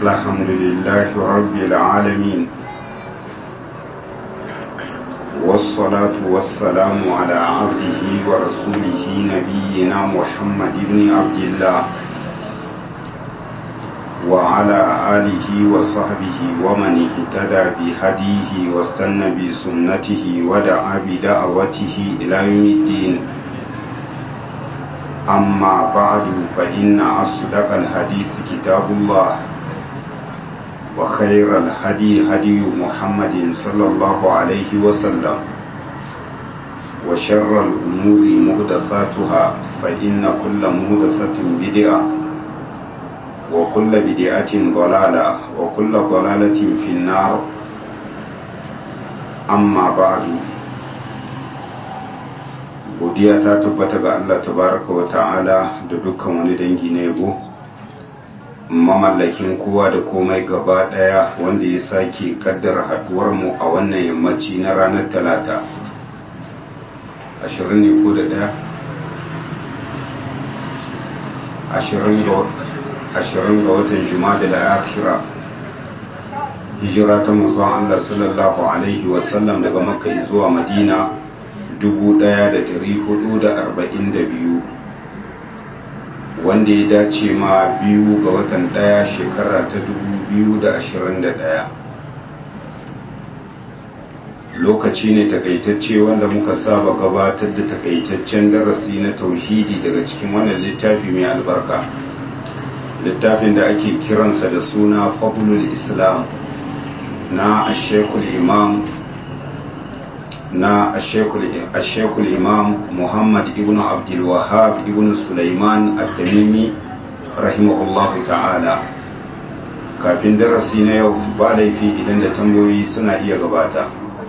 الحمد لله رب العالمين والصلاة والسلام على عبده ورسوله نبينا محمد بن عبد الله وعلى آله وصحبه ومن اهتدى بهديه واستنى بسنته ودعا بدعوته إلى يوم الدين أما بعد فإن أصدق الحديث كتاب الله وخير الهدي هدي محمد صلى الله عليه وسلم وشر الأمور مهدساتها فإن كل مهدسة بدعة وكل بدعة ضلالة وكل ضلالة في النار أما بعد godiya ta tabbata ga Allah tabaraka wa ta'ala da dukkan wani dangi na yabo mamallakin kowa da komai gaba daya wanda ya sake kaddara haduwar mu a wannan yammaci na ranar talata ashirin ne ko da daya ashirin ga watan juma'a da akira hijira ta manzon Allah sallallahu alaihi wasallam daga makka zuwa madina 1442 wanda ya dace ma biyu ga watan daya shekara ta 2021 lokaci ne takaitacce wanda muka saba gabatar da takaitaccen darasi na tauhidi daga cikin wannan littafi mai albarka littafin da ake kiransa da suna fadlul islam na ashekul imam na ashekul imam muhammad ibn abdulwahab ibn sulaiman at-tamimi rahimahullahu ta'ala kafin darasi na yau ba laifi idan da tambayoyi suna iya gabata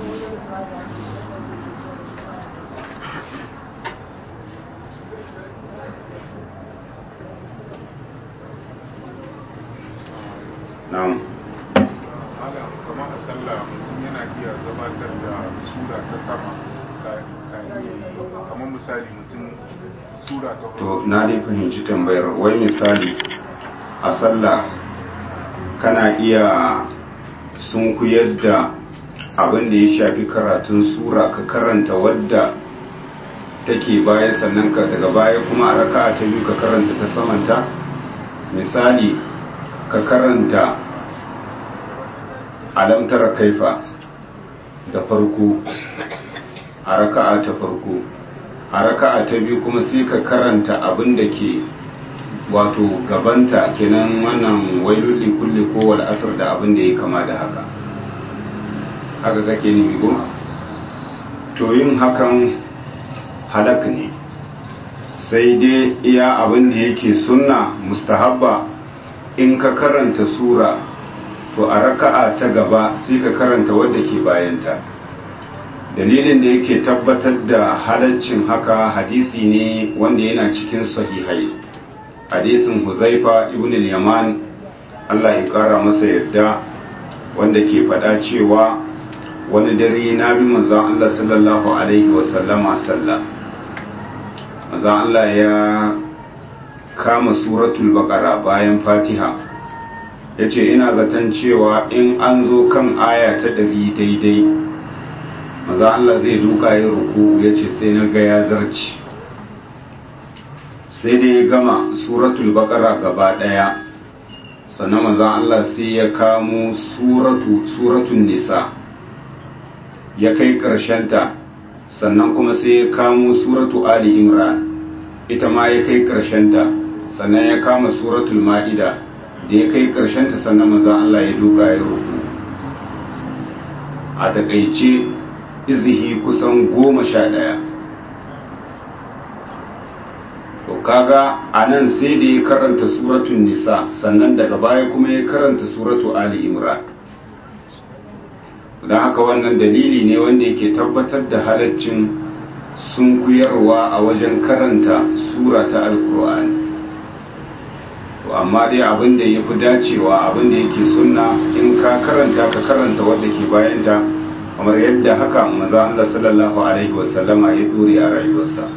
na'am kamar a sallah mutum yana iya gabatar da sura ta sama kamar misali mutum sura ta to na dai fahimci tambayar wai misali a sallah kana iya sunkuyar da abin da ya shafi karatun sura ka karanta wadda take baya sannan ka daga baya kuma a raka'a ta biyu ka karanta ta samanta misali ka karanta alamtara kaifa da farko a raka'a ta farko a raka'a ta biyu kuma sai ka karanta abin da ke wato gabanta kenan wannan wailulli kulli ko wal asr da abin da ya kama da haka haka kake ni go to yin hakan halak ne sai dai iya abin da yake sunna mustahabba in ka karanta sura to a raka'a ta gaba sai ka karanta wadda ke bayanta dalilin da yake tabbatar da halaccin haka hadisi ne wanda yana cikin sahihai hadisin huzaifa ibn al-yaman Allah ya kara masa yarda wanda ke faɗa cewa wani dare na bi manzon Allah sallallahu alaihi wa sallama sallah manzon Allah ya kama suratul baqara bayan fatiha ya ce ina zaton cewa in an zo kan aya ta ɗari daidai maza Allah zai duka ya ruku ya ce sai na ga ya zarci sai dai ya gama suratul baqara gaba ɗaya sannan maza Allah sai ya kamo suratun nisa ya kai ta sannan kuma sai ya kamo suratu ali imran ita ma ya kai ta sannan ya kama suratul ma'ida da ya kai ta sannan maza Allah ya duka ya ruku a takaice izihi kusan goma sha ɗaya to kaga a nan sai da ya karanta suratun nisa sannan daga baya kuma ya karanta suratu ali imran don haka wannan dalili ne wanda yake tabbatar da halaccin sunkuyarwa a wajen karanta sura ta alkur'ani to amma dai abin da ya fi dacewa abin da yake sunna in ka karanta ka karanta wadda ke bayanta kamar yadda haka maza Allah sallallahu alaihi wasallama ya dore a rayuwarsa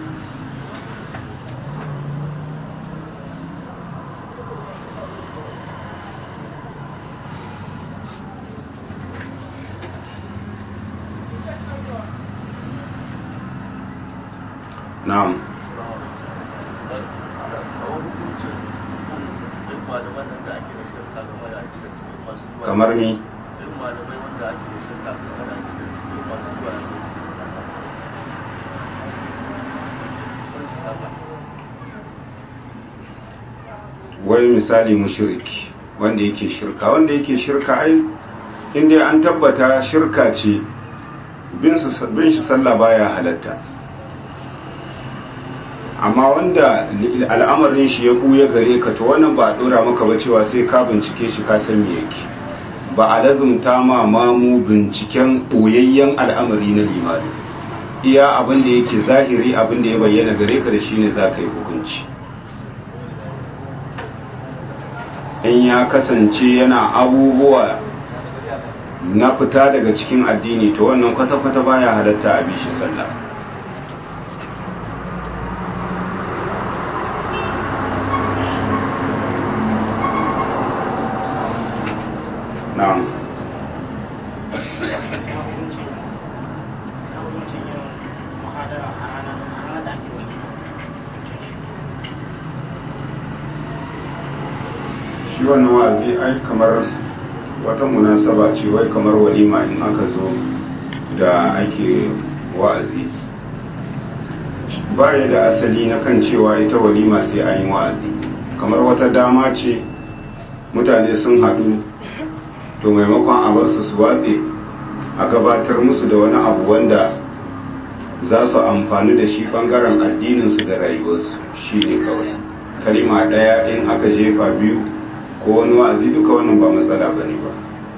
na'am kamar ni wai misali mushriki wanda yake shirka wanda yake shirka ai inda an tabbata shirka ce bin shi sallah baya halatta amma wanda al'amarin shi ya buya gare ka to wannan ba a dora maka ba cewa sai ka bincike shi ka san me yake ba a lazumta ma mamu binciken boyayyen al'amari na limani iya abin da yake zahiri abin da ya bayyana gare ka da shine za ka yi hukunci in ya kasance yana abubuwa na fita daga cikin addini to wannan kwata-kwata baya halatta a bishi sallah na'am shi wannan wa'azi ai kamar wata munasaba ce wai kamar walima in aka zo da ake wa'azi baya da asali na kan cewa ita walima sai an yi wa'azi kamar wata dama ce mutane sun haɗu to maimakon a bar su su watse a gabatar musu da wani abu wanda za su amfani da shi ɓangaren addininsu da rayuwarsu shi ne kawai kalima ɗaya in aka jefa biyu ko wani wa'azi duka wannan ba matsala ba ne ba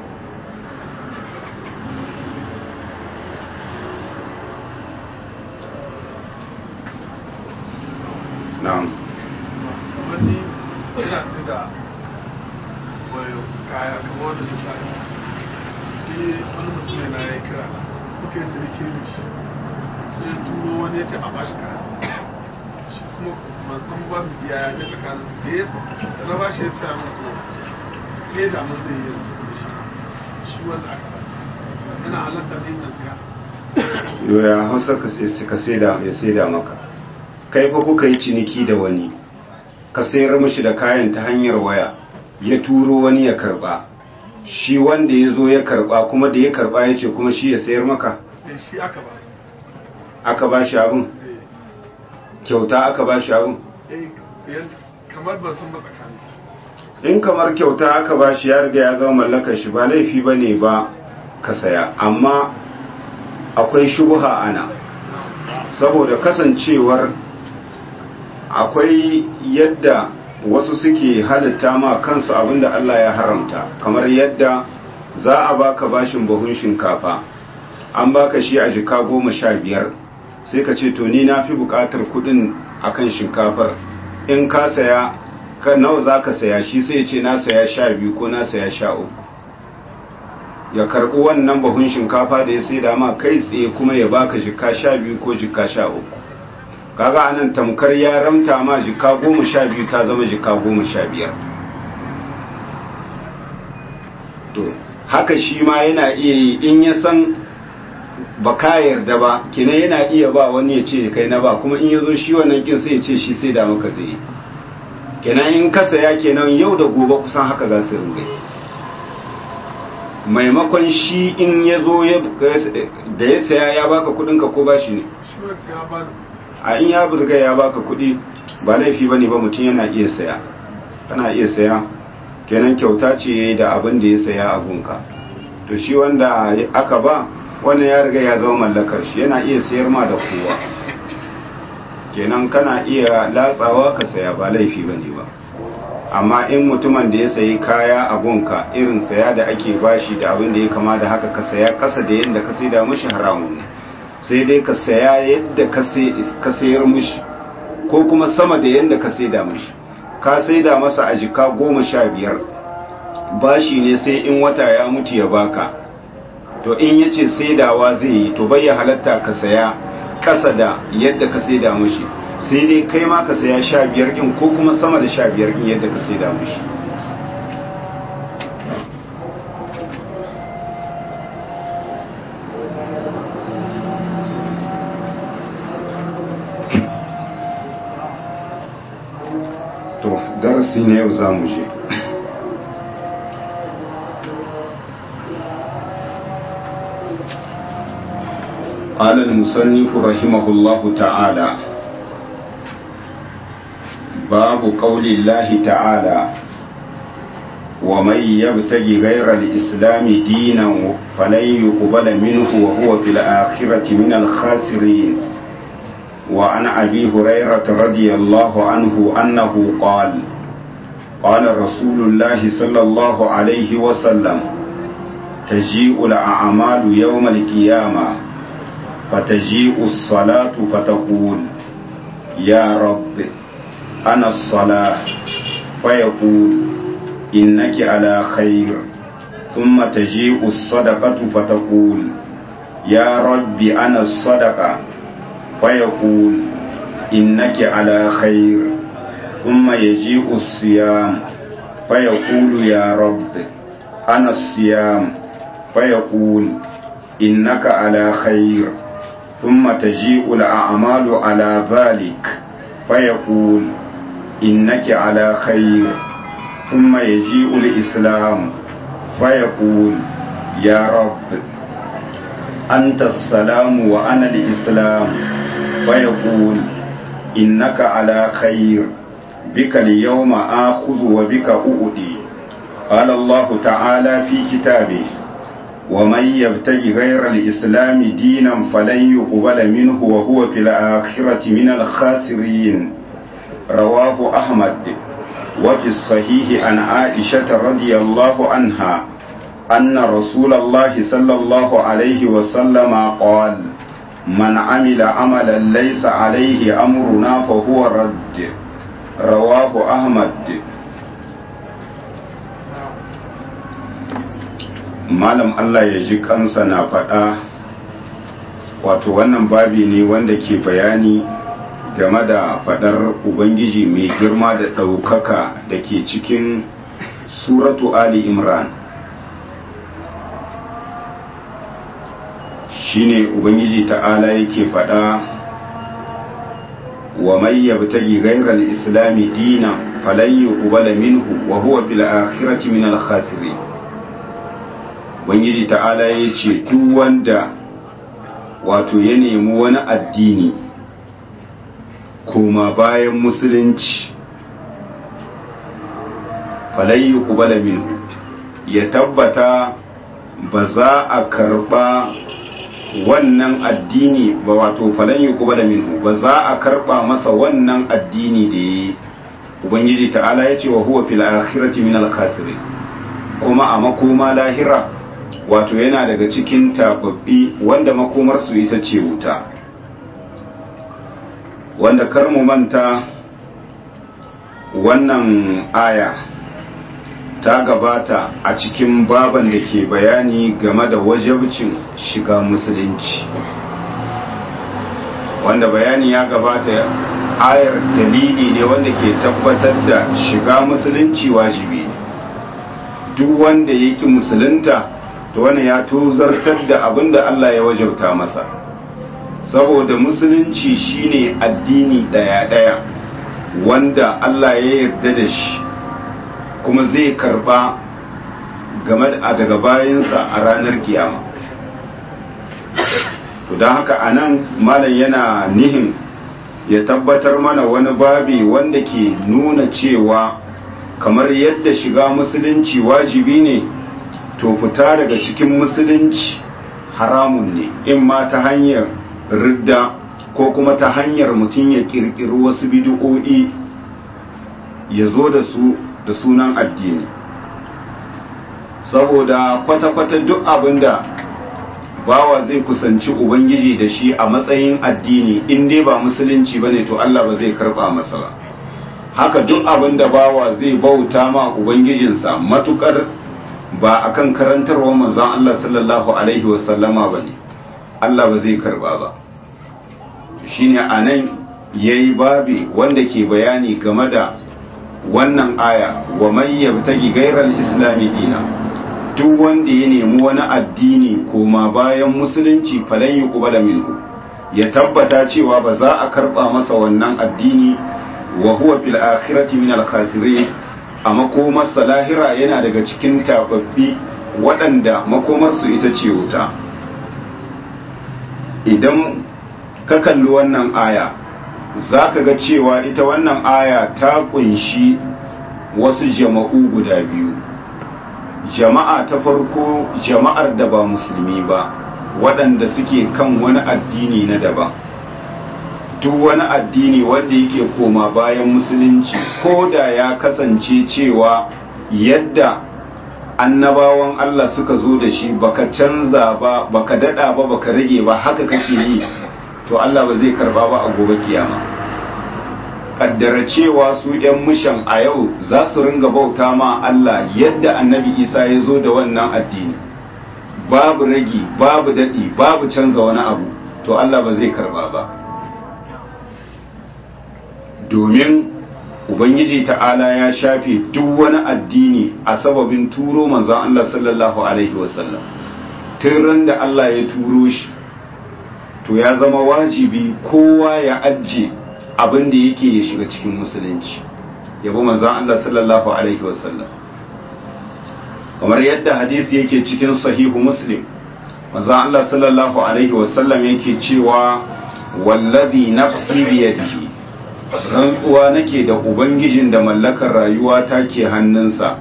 na'am wani ina sai da wayo kaya kamar wanda su sa shi wani mutum na ya kira muka yi ciniki da shi sai ya turo wani ya ce a bashi kaya shi kuma ban san ba mu biya ya ga tsakanin su da ya da na bashi ya ce a mutu sai da mun zai yi yanzu da shi shi wanda aka ba yana halatta ne na siya yoya hausa ka saida ya saida maka kai fa kuka yi ciniki da wani ka sayar mashi da kayan ta hanyar waya ya turo wani ya karba shi wanda ya zo ya karba kuma da ya karba ya ce kuma shi ya sayar maka da shi aka ba aka ba shi abin kyauta aka ba shi abin eh yan- kamar ban san ba tsakanin su in kamar kyauta aka ba shi ya riga ya zama mallakar shi ba laifi ba ne ba ka saya amma akwai shubuha ana saboda kasancewar akwai yadda wasu suke halitta ma kansu abinda Allah ya haramta kamar yadda za a baka bashin buhun shinkafa an baka shi a jika goma sha biyar sai ka ce to ni na fi bukatar kudin akan shinkafar in ka saya ka nawa za ka saya shi sai ya ce na saya sha biyu ko na saya sha uku ya karbi wannan bahun shinkafa da ya sai dama kai tsaye kuma ya baka jika sha biyu ko jika sha uku kaga anan tamkar ya ramta ma jika goma sha biyu ta zama jika goma sha biyar to haka shi ma yana iya yi in ya san ba ka yarda ba kina yana iya ba wani ya ce kai na ba kuma in ya zo shi wannan kin sai ya ce shi sai da maka zai yi kenan in ka saya kenan yau da gobe kusan haka za su ringa yi maimakon shi in ya zo da ya saya ya baka kudinka ko ba shi ne shi wanda ya ba ni a in ya burga ya baka kudi ba laifi bane ba mutum yana iya saya kana iya saya kenan kyauta ce yayi da abin da ya saya a gunka to shi wanda aka ba wannan ya riga ya zama mallakar shi yana iya sayar ma da kowa kenan kana iya latsawa ka saya ba laifi bane ba amma in mutumin da ya sayi kaya a gunka irin saya da ake bashi da abin da ya kama da haka ka saya kasa da yadda ka saida mishi haramun ne sai dai ka saya yadda ka sayar mishi ko kuma sama da yadda ka saida mishi ka saida masa a jika goma sha biyar bashi ne sai in wata ya mutu ya baka to in ya ce saidawa zai yi to bai ya halatta ka saya kasa da yadda ka saida mishi sai dai kai ma ka saya sha biyar ɗin ko kuma sama da sha biyar ɗin yadda ka saida mishi darasi na yau za mu je قال المصنف رحمه الله تعالى باب قول الله تعالى ومن يبتغي غير الإسلام دينا فلن يقبل منه وهو في الآخرة من الخاسرين وعن أبي هريرة رضي الله عنه أنه قال قال رسول الله صلى الله عليه وسلم تجيء الأعمال يوم القيامة فتجيء الصلاة فتقول يا رب أنا الصلاة فيقول إنك على خير ثم تجيء الصدقة فتقول يا رب أنا الصدقة فيقول إنك على خير ثم يجيء الصيام فيقول يا رب أنا الصيام فيقول إنك على خير ثم تجيء الأعمال على ذلك فيقول إنك على خير ثم يجيء الإسلام فيقول يا رب أنت السلام وأنا الإسلام فيقول إنك على خير بك اليوم آخذ وبك أؤدي قال الله تعالى في كتابه ومن يبتغي غير الإسلام دينا فلن يقبل منه وهو في الآخرة من الخاسرين رواه أحمد وفي الصحيح عن عائشة رضي الله عنها أن رسول الله صلى الله عليه وسلم قال من عمل عملا ليس عليه أمرنا فهو رد رواه أحمد malam Allah ya ji kansa na faɗa wato wannan babi ne wanda ke bayani game da faɗar ubangiji mai girma da ɗaukaka da ke cikin suratu ali imran shine ubangiji ta'ala yake faɗa wa mai yabtagi ghayra al-islami dinan falan yuqbala minhu wa huwa fil akhirati min al-khasirin ubangiji ta'ala ya ce duk wanda wato ya nemi wani addini koma bayan musulunci falayi kubala minhu ya tabbata ba za a karba wannan addini ba wato falayi kubala minhu ba za a karba masa wannan addini da ya yi ubangiji ta'ala ya ce wa huwa fil akhirati min al kuma a makoma lahira wato yana daga cikin tababbi wanda makomarsu ita ce wuta wanda kar mu manta wannan aya ta gabata a cikin baban da ke bayani game da wajabcin shiga musulunci wanda bayani ya gabata ayar dalili ne wanda ke tabbatar da shiga musulunci wajibi duk wanda yake musulunta to wannan ya tozartar da abin da Allah ya wajabta masa saboda musulunci shine addini daya-daya wanda Allah ya yarda da shi kuma zai karba game da daga bayansa a ranar kiyama to don haka anan malam yana nihin ya tabbatar mana wani babi wanda ke nuna cewa kamar yadda shiga musulunci wajibi ne to fita daga cikin musulunci haramun ne in ma ta hanyar ridda ko kuma ta hanyar mutum ya kirkiri wasu bidi'o'i ya zo da su da sunan addini saboda kwata-kwata duk abinda bawa zai kusanci ubangiji da shi a matsayin addini in dai ba musulunci bane to Allah ba zai karba masa ba haka duk abinda bawa zai bauta ma ubangijinsa matukar ba akan karantarwa manzon Allah sallallahu alaihi wasallama bane Allah ba zai karba ba shine anan yayi babi wanda ke bayani game da wannan aya wa man yabtagi ghayral islami dina duk wanda ya nemi wani addini koma bayan musulunci falan yuqbala minhu ya tabbata cewa ba za a karba masa wannan addini wa huwa fil akhirati min al khasirin a makomarsa lahira yana daga cikin tababbi waɗanda makomarsu ita ce wuta idan ka kalli wannan aya za ka ga cewa ita wannan aya ta kunshi wasu jama'u guda biyu jama'a ta farko jama'ar da ba musulmi ba waɗanda suke kan wani addini na daban duk wani addini wanda yake koma bayan musulunci ko da ya kasance cewa yadda annabawan Allah suka zo da shi baka canza ba baka dada ba baka rage ba haka kake yi to Allah ba zai karba ba a gobe kiyama kaddara cewa su ‘yan mushan a yau za su ringa bauta ma Allah yadda annabi Isa ya zo da wannan addini babu ragi babu daɗi babu canza wani abu to Allah ba zai karba ba domin Ubangiji ta'ala ya shafe duk wani addini a sababin turo manzon Allah sallallahu Alaihi wasallam tun da Allah ya turo shi to ya zama wajibi kowa ya ajiye abin da yake ya shiga cikin musulunci yabo manzon Allah sallallahu alaihi wasallam kamar yadda hadisi yake cikin sahihu muslim manzon Allah sallallahu alaihi wasallam yake cewa wallazi nafsi biyadihi rantsuwa nake da ubangijin da mallakar rayuwa ta ke hannunsa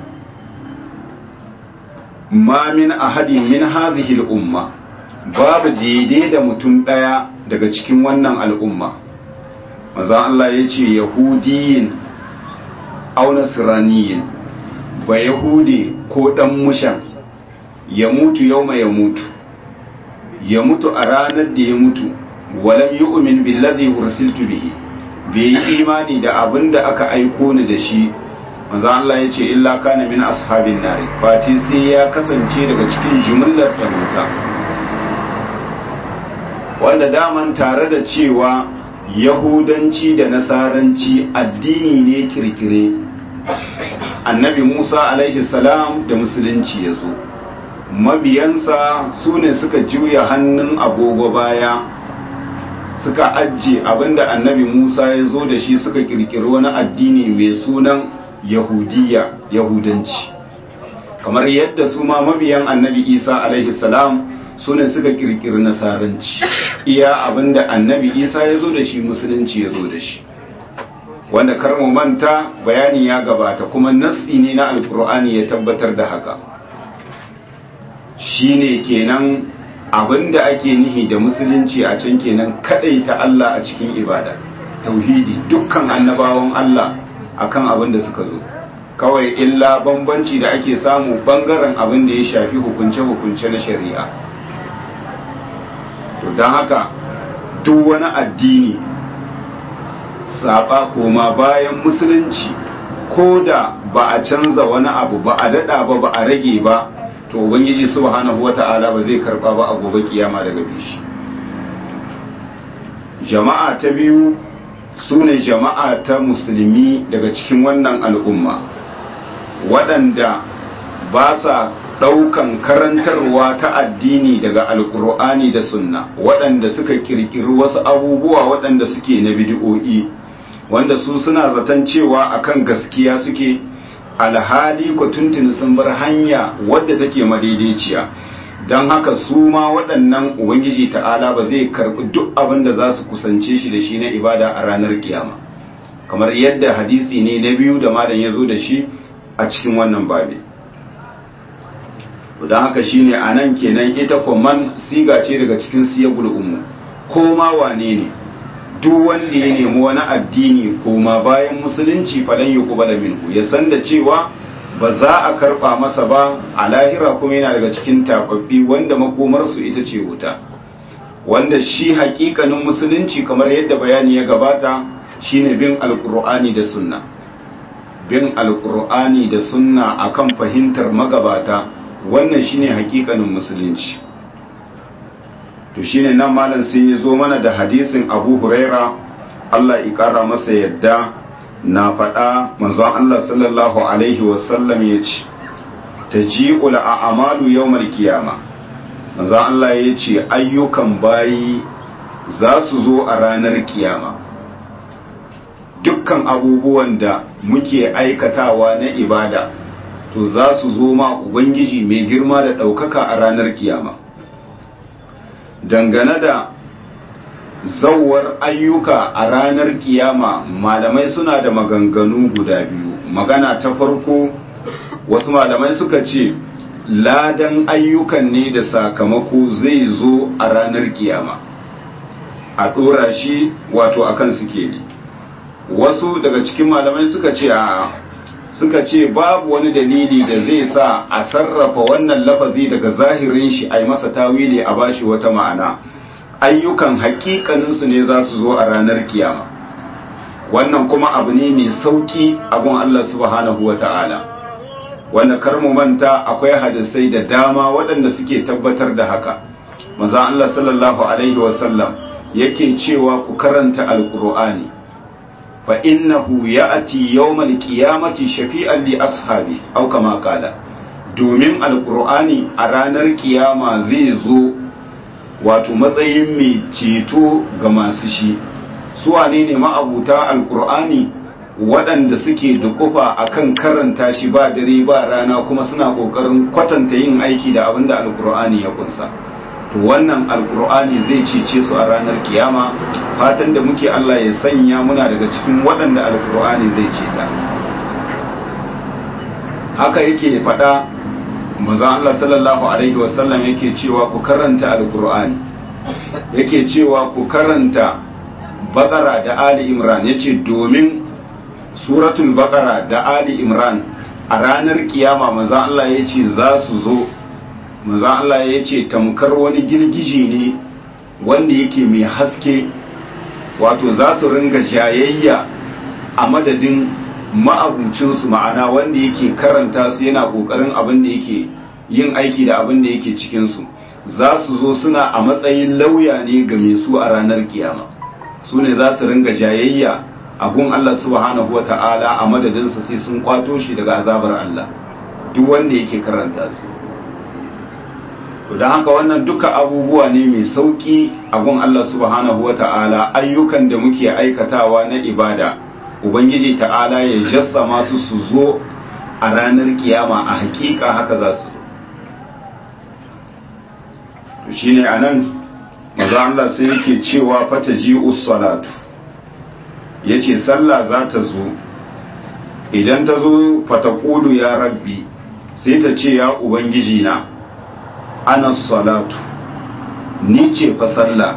ma min ahadin min hadhihi al-umma babu daidai da mutum daya daga cikin wannan al'umma maza Allah ya ce yahudiyin au nasraniyin ba yahudi ko dan mushan ya mutu yauma ya mutu ya mutu a ranar da ya mutu walam yu'min billazi ursiltu bihi bai yi imani da abin da aka aiko ni da shi maza Allah ya ce illa kana min ashabin nari face sai ya kasance daga cikin jumlar da wuta wanda daman tare da cewa yahudanci da nasaranci addini ne kirkire annabi musa alaihi salam da musulunci ya zo mabiyansa su ne suka juya hannun agogo baya suka ajiye abinda annabi musa ya zo da shi suka kirkiri wani addini mai sunan yahudiya yahudanci kamar yadda su ma mabiyan annabi isa alaihi salam su ne suka kirkiri nasaranci iya abinda annabi isa ya zo da shi musulunci ya zo da shi wanda karmu manta bayani ya gabata kuma nassi ne na alkur'ani ya tabbatar da haka shine kenan abinda ake nihi da musulunci a can kenan ta Allah a cikin ibada tauhidi dukkan annabawan Allah akan abin da suka zo kawai illa bambanci da ake samu bangaren abin da ya shafi hukunce-hukunce na shari'a to don haka duk wani addini saba koma bayan musulunci ko da ba a canza wani abu ba a dada ba ba a rage ba to ubangiji subhanahu wata'ala ba zai karba ba a gobe kiyama daga bishi jama'a ta biyu su ne jama'a ta musulmi daga cikin wannan al'umma waɗanda ba sa ɗaukan karantarwa ta addini daga alkur'ani da sunna waɗanda suka ƙirƙiri wasu abubuwa waɗanda suke na bidi'o'i wanda su suna zaton cewa akan gaskiya suke alhali ko tuntuni sun bar hanya wadda take madaidaiciya don haka su ma waɗannan ubangiji ta'ala ba zai karɓi duk abin da za su kusance shi da shi na ibada a ranar kiyama kamar yadda hadisi ne na biyu da malam ya zo da shi a cikin wannan babi don haka shine a nan kenan ita man siga ce daga cikin siyagul umu ko ma wane ne duk wanda ya nemi wani addini koma bayan musulunci falan yi kubala minhu ya san da cewa ba za a karba masa ba a lahira kuma yana daga cikin tababbi wanda makomarsu ita ce wuta wanda shi hakikanin musulunci kamar yadda bayani ya gabata shine bin alkur'ani da sunna bin alkur'ani da sunna akan fahimtar magabata wannan shine hakikanin musulunci to shine nan malam sai ya zo mana da hadisin abu huraira Allah ya kara masa yadda na faɗa manzon Allah sallallahu alaihi wasallam ya ce ta ji'ul a'amalu yawmal kiyama manzon Allah ya ce ayyukan bayi za su zo a ranar kiyama dukkan abubuwan da muke aikatawa na ibada to za su zo ma ubangiji mai girma da ɗaukaka a ranar kiyama dangane da zawar ayyuka a ranar kiyama malamai suna da maganganu guda biyu magana ta farko wasu malamai suka ce ladan ayyukan ne da sakamako zai zo a ranar kiyama a ɗora shi wato akan suke ne wasu daga cikin malamai suka ce a suka ce babu wani dalili da zai sa a sarrafa wannan lafazi daga zahirin shi a yi masa tawili a bashi wata ma'ana ayyukan hakikaninsu ne za su zo a ranar kiyama wannan kuma abu ne mai sauki abun Allah subhanahu wa ta'ala wanda kar mu manta akwai hadisai da dama waɗanda suke tabbatar da haka maza Allah sallallahu alaihi wasallam yake cewa ku karanta alkur'ani fa innahu ya'ti yawmal qiyamati shafi'an li ashabi aw kama qala domin alkur'ani a ranar kiyama zai zo wato matsayin mai ceto ga masu shi su wane ne ma'abuta alkur'ani waɗanda suke dukufa akan karanta shi ba dare ba rana kuma suna ƙoƙarin kwatanta yin aiki da abin da alkur'ani ya kunsa to wannan alkur'ani zai cece su a ranar kiyama fatan da muke Allah ya sanya muna daga cikin waɗanda alkur'ani zai ceta haka yake faɗa manzon Allah sallallahu alaihi wasallam yake cewa ku karanta alkur'ani yake cewa ku karanta bakara da ali imran yace domin suratul bakara da ali imran a ranar kiyama manzon Allah yace za su zo manzon Allah yace tamkar wani girgije ne wanda yake mai haske wato za su ringa jayayya a madadin ma'abucinsu ma'ana wanda yake karanta su yana ƙoƙarin abin da yake yin aiki da abin da yake cikinsu za su zo suna a matsayin lauya ne ga mai su a ranar kiyama su ne za su ringa jayayya a gun Allah subhanahu wa ta'ala a madadinsa sai sun kwato shi daga azabar Allah duk wanda yake karanta su don haka wannan duka abubuwa ne mai sauki a gun Allah subhanahu wa ta'ala ayyukan da muke aikatawa na ibada ubangiji ta'ala ya jassa masu su zo a ranar kiyama a hakika haka za su to shine anan maza Allah sai yake cewa fata ji'us salatu yace sallah za ta zo idan ta zo fata ƙulu ya rabbi sai ta ce ya ubangiji na ana salatu ni ce fa sallah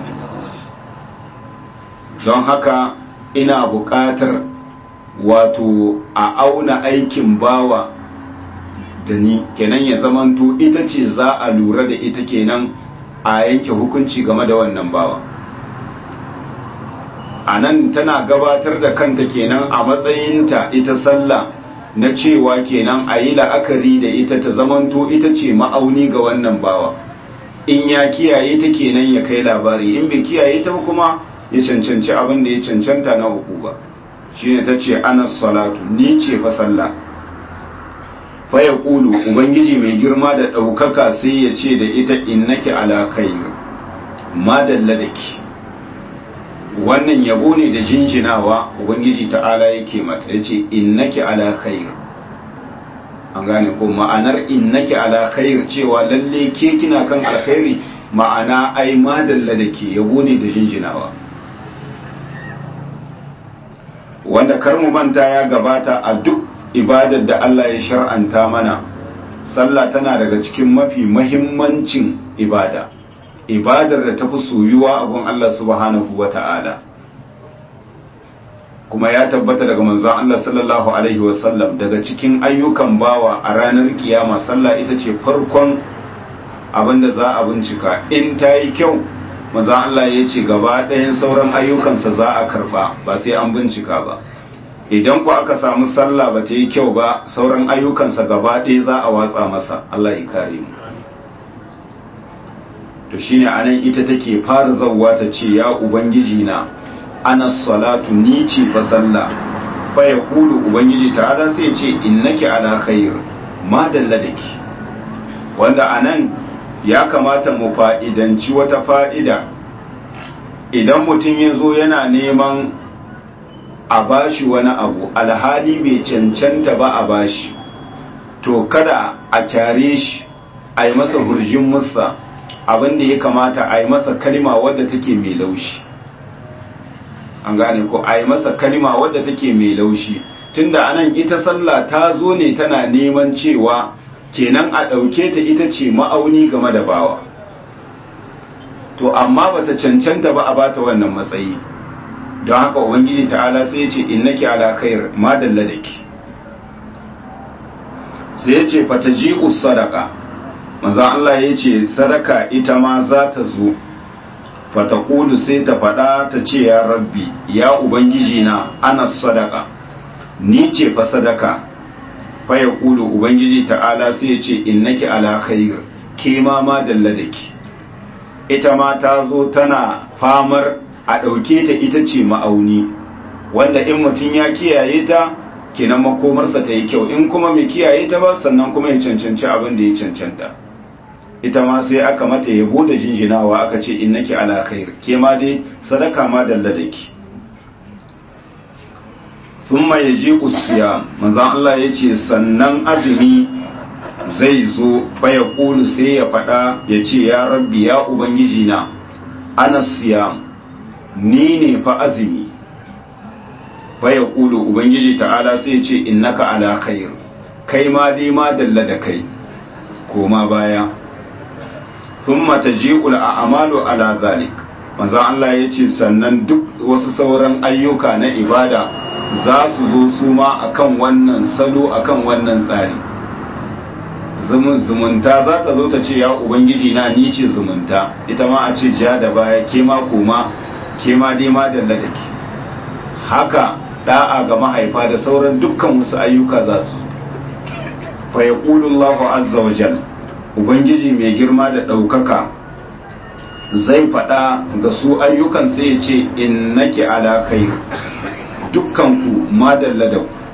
don haka ina buƙatar wato a auna aikin bawa da ni kenan ya zamanto ita ce za a lura da ita kenan a yanke hukunci game da wannan bawa a nan tana gabatar da kanta kenan a matsayinta ita sallah na cewa kenan a yi la'akari da ita ta zamanto ita ce ma'auni ga wannan bawa in ya kiyaye ta kenan ya kai labari in bai kiyaye ta kuma ya cancanci abin da ya cancanta na uku ba shine ta ce ana salatu ni ce fa sallah fa ya kulu ubangiji mai girma da ɗaukaka sai ya ce da ita innaki ala khair madalla da ki wannan yabo ne da jinjinawa ubangiji ta'ala yake mata ya ce innaki ala khair an gane ko ma'anar innaki ala khair cewa lalle ke kina kan alkhairi ma'ana ai madalla da ke yabo ne da jinjinawa wanda kar mu manta ya gabata a duk ibadar da Allah ya shar'anta mana sallah tana daga cikin mafi mahimmancin ibada ibadar da tafi soyuwa abun Allah subhanahu wata'ala kuma ya tabbata daga manzon Allah sallallahu alaihi wasallam daga cikin ayyukan bawa a ranar kiyama sallah ita ce farkon abin da za a bincika in ta yi kyau manzon Allah ya ce gaba ɗayan sauran ayyukansa za a karba ba sai an bincika ba idan ku aka samu sallah ba ta yi kyau ba sauran ayyukansa gaba ɗaya za a watsa masa Allah ya kare mu to shine anan ita take fara zawwa ta ce ya ubangiji na ana salatu ni ce fa sallah fa ya kulu ubangiji ta'ala sai ce innaki ala khair ma dalla daki wanda anan ya kamata mu fa'idanci wata fa'ida idan mutum ya zo yana neman a bashi wani abu alhali mai cancanta ba a bashi to kada a kyare shi a yi masa hurjin musa abin da ya kamata a yi masa kalima wadda take mai laushi an gane ko a yi masa kalima wadda take mai laushi tunda anan ita sallah ta zo ne tana neman cewa kenan a ɗauke ta ita ce ma'auni game da bawa to amma bata cancanta ba a bata wannan matsayi don haka ubangiji ta'ala sai ya ce innaki ala khair ma dalla daki sai ya ce fataji'u sadaqa manzo Allah ya ce sadaka ita ma za ta zo fataqulu sai ta faɗa ta ce ya rabbi ya ubangiji na ana sadaka ni ce fa sadaka fa yaqulu ubangiji ta'ala sai ya ce innaki ala khair ke ma ma dalla daki ita ma ta zo tana famar a ɗauke ta ita ce ma'auni wanda in mutum ya kiyaye ta kenan makomarsa ta yi kyau in kuma mai kiyaye ta ba sannan kuma ya cancanci abin da ya cancanta ita ma sai aka mata yabo da jinjinawa aka ce innaki ala khair ke ma dai sadaka ma dalla da ki thumma yaji'u siyam manzon Allah yace sannan azumi zai zo fa ya kulu sai ya faɗa ya ce ya rabbi ya ubangiji na ana siyam ni ne fa azumi fa ya kulu ubangiji ta'ala sai ya ce innaka ala khair kai ma dai ma dalla da kai koma baya thumma taji'ul a'malu ala zalik manzo Allah ya ce sannan duk wasu sauran ayyuka na ibada za su zo su ma akan wannan salo akan wannan tsari zumunta za ta zo ta ce ya ubangiji na ni ce zumunta ita ma a ce ja da baya ke ma koma ke ma dai ma dalla da ke haka da'a ga mahaifa da sauran dukkan wasu ayyuka za su fa yaqulu Allahu azza wa jal ubangiji mai girma da ɗaukaka zai faɗa ga su ayyukan sai ya ce innaki ala khair dukkan ku ma dalla da ku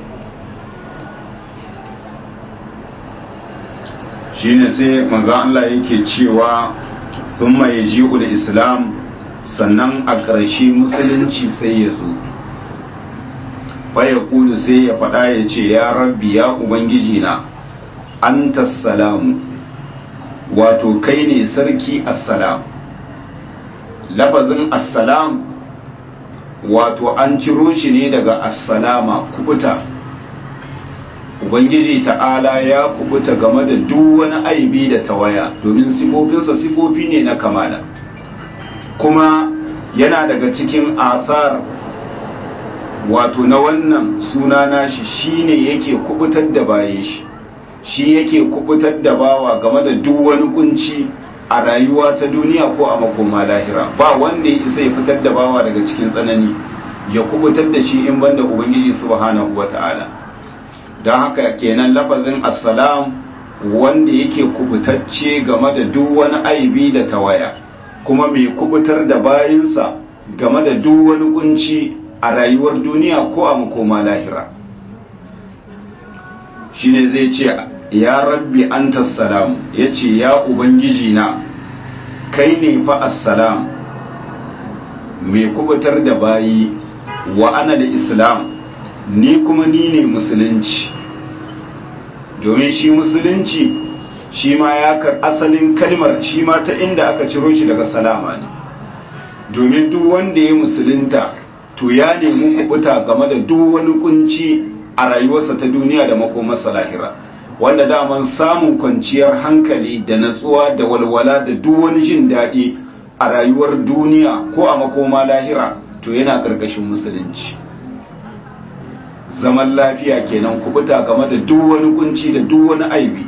shine sai manzo Allah yake cewa thumma yaji'u islam sannan a ƙarshe musulunci sai ya zo faya kulu sai ya faɗa ya ce ya rabbi ya ubangiji na anta salamu wato kai ne sarki assalam lafazin assalam wato an ciro shi ne daga assalama kubuta ubangiji ta'ala ya kubuta game da duk wani aibi da tawaya domin sifofinsa sifofi ne na kamala kuma yana daga cikin asar wato na wannan suna nashi shine yake kubutar da baye shi shi yake kubutar da bawa game da duk wani kunci a rayuwa ta duniya ko a makoma lahira ba wanda ya isa ya fitar da bawa daga cikin tsanani ya kubutar da shi in banda ubangiji subhanahu wata'ala don haka kenan lafazin assalam wanda yake kubutacce game da duk wani aibi da tawaya kuma mai kubutar da bayinsa game da duk wani kunci a rayuwar duniya ko a makoma lahira shine zai ce ya rabbi anta salam ya ce ya ubangiji na kai ne fa assalam mai kubutar da bayi wa ana da islam ni kuma ni ne musulunci domin shi musulunci shi ma ya kar asalin kalmar shi ma ta inda aka ciro shi daga salama ne domin duk wanda ya musulunta to ya nemi kubuta game da duk wani kunci a rayuwarsa ta duniya da makomarsa lahira wanda daman samun kwanciyar hankali da natsuwa da walwala da duk wani jin daɗi a rayuwar duniya ko a makoma lahira to yana ƙarƙashin musulunci zaman lafiya kenan kubuta game da duk wani kunci da duk wani aibi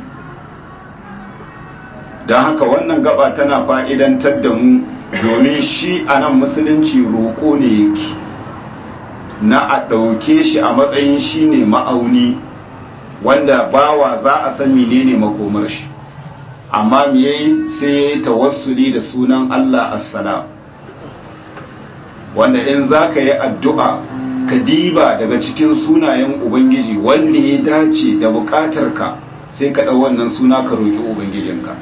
don haka wannan gaba tana fa'idantar da mu domin shi a nan musulunci roƙo ne yake na a ɗauke shi a matsayin shi ne ma'auni wanda bawa za a san menene makomar shi amma me yayi sai yayi tawassuli da sunan Allah assalam wanda in zaka yi addu'a ka diba daga cikin sunayen ubangiji wanda ya dace da bukatarka sai ka ɗau wannan suna ka roƙi ubangijinka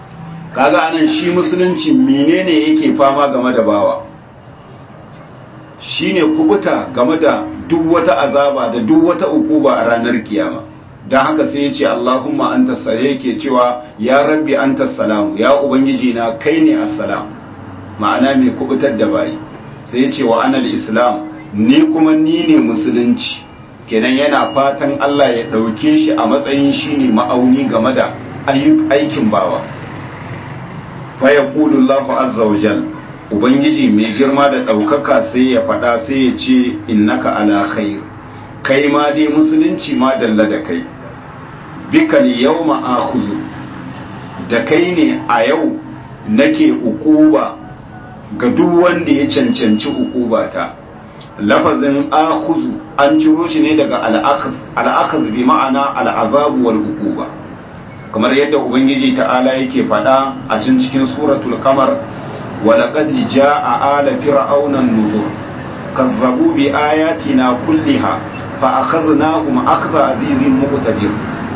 kaga anan shi musulunci menene yake fama game da bawa shine kubuta game da duk wata azaba da duk wata ukuba a ranar kiyama don haka sai ya ce Allahumma anta yake cewa ya rabbi anta salamu ya ubangiji na kai ne assalam ma'ana mai kubutar da bayi sai ya ce wa anal islam ni kuma ni ne musulunci kenan yana fatan Allah ya ɗauke shi a matsayin shi ne ma'auni game da aikin bawa fa yaqulu Allahu azza wa jal ubangiji mai girma da ɗaukaka sai ya faɗa sai ya ce innaka ala khair kai ma dai musulunci ma dalla da kai bika yawma akhuzu da kai ne a yau nake ukuba ga duk wanda ya cancanci ukuba ta lafazin akhuzu an ciro shi ne daga al'akhaz bi ma'ana al'azabu wal ukuba kamar yadda ubangiji ta'ala yake faɗa a can cikin suratul qamar wa laqad jaa ala fir'auna an-nuzur kazzabu bi ayatina kulliha fa akhadnahum akhdha azizin muqtadir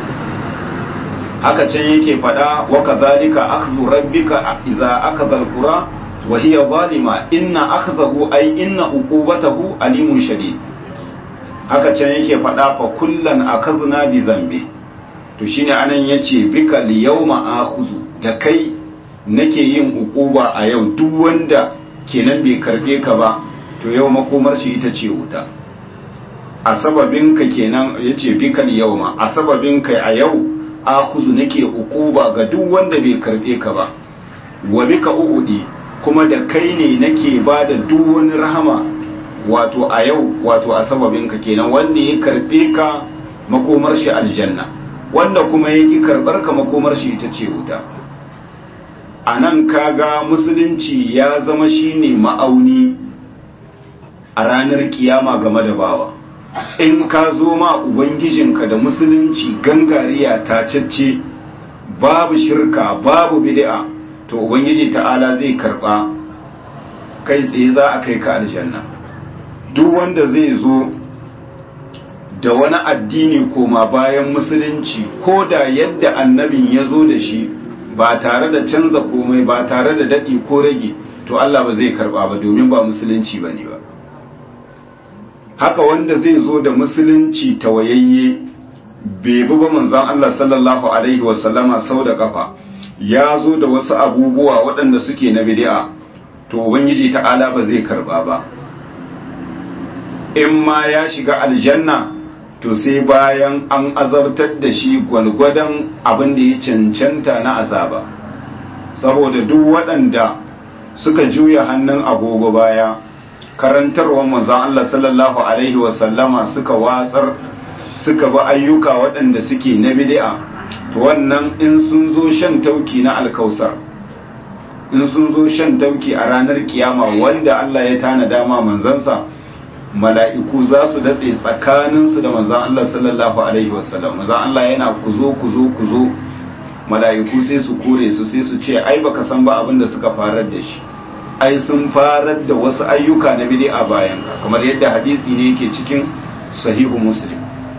haka can yake faɗa wa kadhalika akhdhu rabbika idza akhadha al-qura wa hiya zalima inna akhdahu ay inna uqubatahu alimun shadid haka can yake faɗa fa kullan akhadna bi zambi to shine anan yace bika li yawma akhuzu da kai nake yin uquba a yau duk wanda kenan bai karbe ka ba to yau makomar shi ita ce wuta a sababin ka kenan yace bika li yawma a sababin kai a yau akuzu nake ukuba ga duk wanda bai karbe ka ba wa bika uhudi kuma da kai ne nake ba da duk wani rahama wato a yau wato a sababin ka kenan wanda ya karbe ka makomar shi aljanna wanda kuma ya ki karbar ka makomar shi ita ce wuta a nan kaga musulunci ya zama shine ma'auni a ranar kiyama game da bawa in ka zo ma ubangijinka da musulunci gangariya tacacce babu shirka babu bid'a to ubangiji ta'ala zai karba kai tsaye za a kai ka aljanna duk wanda zai zo da wani addini koma bayan musulunci ko da yadda annabin ya zo da shi ba tare da canza komai ba tare da daɗi ko rage to Allah ba zai karba ba domin ba musulunci ba ne ba haka wanda zai zo da musulunci tawayayye bai bi ba manzon Allah sallallahu alaihi wasallama sau da kafa ya zo da wasu abubuwa waɗanda suke na bid'a to ubangiji ta'ala ba zai karba ba in ma ya shiga aljanna to sai bayan an azabtar da shi gwalgwadon abin da ya cancanta na azaba saboda duk waɗanda suka juya hannun agogo baya karantarwar manzon Allah sallallahu alaihi wasallama suka watsar suka bi ayyuka waɗanda suke na bid'a to wannan in sun zo shan tauki na alkausar in sun zo shan tauki a ranar kiyama wanda Allah ya tana dama manzansa mala'iku za su datse tsakaninsu da manzan Allah sallallahu alaihi wasallam manzan Allah yana kuzo kuzo kuzo mala'iku sai su kore su sai su ce ai baka san ba abin da suka farar da shi ai sun farar da wasu ayyuka na bid'a bayan ka kamar yadda hadisi ne yake cikin sahihu muslim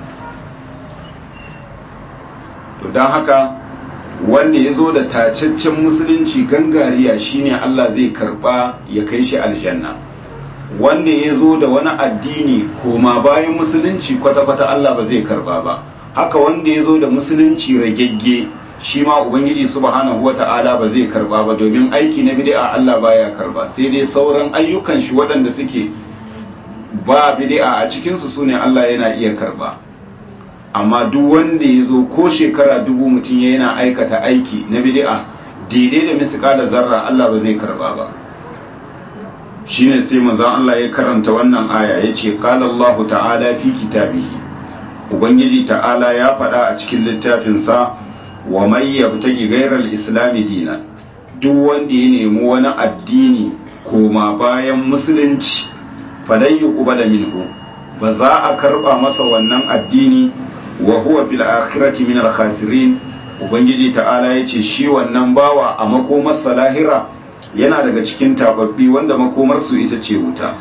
to don haka wanda ya zo da tacaccen musulunci gangariya shine Allah zai karba ya kai shi aljanna wanda ya zo da wani addini koma bayan musulunci kwata-kwata Allah ba zai karba ba haka wanda ya zo da musulunci ragegge shi ma ubangiji subhanahu wata'ala ba zai karba ba domin aiki na bid'a Allah baya karba sai dai sauran ayyukan shi waɗanda suke ba bid'a a cikin su sune Allah yana iya karba amma duk wanda ya zo ko shekara dubu mutum yana aikata aiki na bid'a daidai da misƙala zarra Allah ba zai karba ba shine sai manzon Allah ya karanta wannan aya yace qala Allah ta'ala fi kitabihi ubangiji ta'ala ya faɗa a cikin littafin sa wa may yabtagi ghayra al-islam dinan duk wanda ya nemi wani addini koma bayan musulunci falan yuqbala minhu ba za a karba masa wannan addini wa huwa fil akhirati min al-khasirin ubangiji ta'ala yace shi wannan bawa a makomar salahira yana daga cikin tababbi wanda makomarsu ita ce wuta